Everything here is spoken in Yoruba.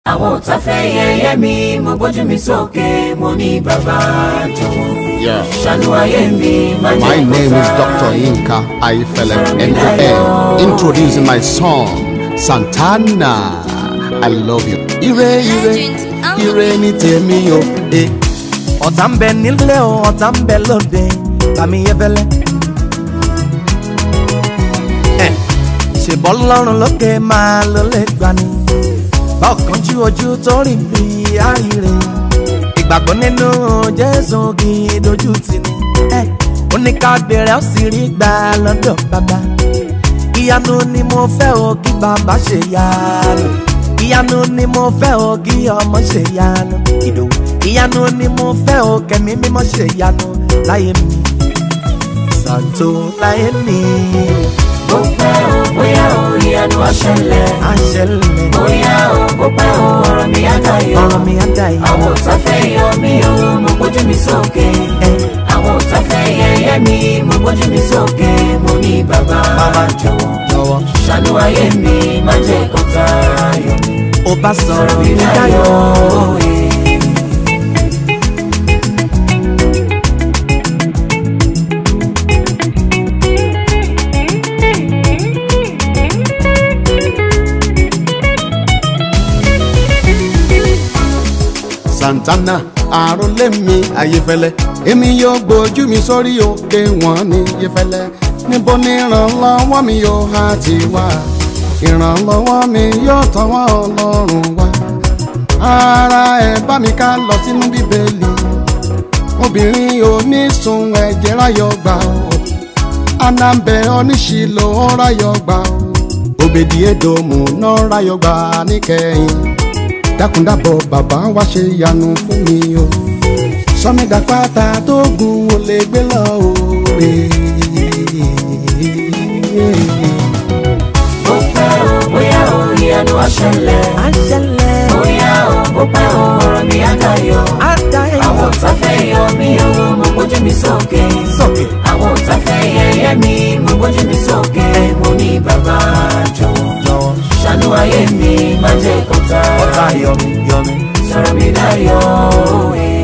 àwọn ọ̀tá fẹ́ yẹ̀yẹ́ mi mo gbójú mi sókè mo ní bàbá jọ̀wọ́ Yeah. ṣàánú ayé mi má jẹ́ My kó name is ta. Dr. Yinka Aifele NON. Introducing my song, Santana. I love you. Ire, ire, ire ni tèmi o. Eh. ọ̀tá ń bẹ nílé o ọ̀tá ń bẹ lóde bàmí yẹfẹlẹ. ẹ ṣèbọ́ lọ́rùn lókè máa ló lè gbani bọ́ọ̀kan jú ojú tó rìn bí àìrè ìgbàgbọ́ nínú jésù kì í dojú tì ní. ẹ ó ní ká bèrè ó sì rí gbà lọ́dọ̀ bàbá ìyanu ni mo fẹ́ o kí bàbá ṣe yanu ìyanu ni mo fẹ́ o kí ọmọ ṣe yanu ìdòwú ìyanu ni mo fẹ́ o kẹ̀mí mímọ́ ṣe yanu láyé mi ṣàtò láyé mi bó pẹ́ o bóyá o ìyanu á ṣẹlẹ̀ àṣẹlẹ̀ bóyá o bó pẹ́ o ọ̀rọ̀ mi á dayọ̀ ọ̀rọ̀ mi á dà yìí àwọn ọ̀tá fẹ́ yọ mí o mo gbójú mi sókè àwọn ọ̀tá fẹ́ yẹ̀yẹ́ mi mo gbójú mi sókè mo ní bàbá Bàbá jọ̀wọ́ jọ̀wọ́ ṣàánú ayé mi má jẹ́ kó tayọ̀ mi ó bá sọ̀rọ̀ mi mi dáyọ̀ dayọ̀ eh. Santana àròlé mi Ayéfẹ́lẹ́ èmi yóò gbójú mi sórí òkè wọn ní Ayéfẹ́lẹ́ níbo ni ìrànlọ́wọ́ mi yóò há ti wá ìrànlọ́wọ́ mi yóò tọwọ́ Ọlọ́run wá ara ẹ̀ bá mi ká lọ sínú Bíbélì obìnrin onísun ẹ̀jẹ̀ ráyọ̀ gbà ó anambẹ oníṣìlò ráyọ̀ gbà ó òbèdì èdòmù náà ráyọ̀ gbà níkẹyìn dákúndábọ̀ bàbá wá ṣe yanu fún mi o sọmídà pátá tó gun ò lè gbé lọ òòrè. bó pẹ́ o bóyá o ìyanu á ṣẹlẹ̀ àṣẹlẹ̀ bóyá o bó pẹ́ o ọ̀rọ̀ mi á dayọ̀ á dà yìí àwọn ọ̀tá fẹ́ yọ mí o mo gbójú mi sókè sókè àwọn ọ̀tá fẹ́ yẹ̀yẹ́ mi mo gbójú mi sókè mo ní bàbá jọ̀wọ́ jọ̀wọ́ ṣàánú ayé mi má jẹ́ kó ọ̀tá tayọ̀ yọmi yọmi. sọ̀rọ̀ mi dayọ̀ eh.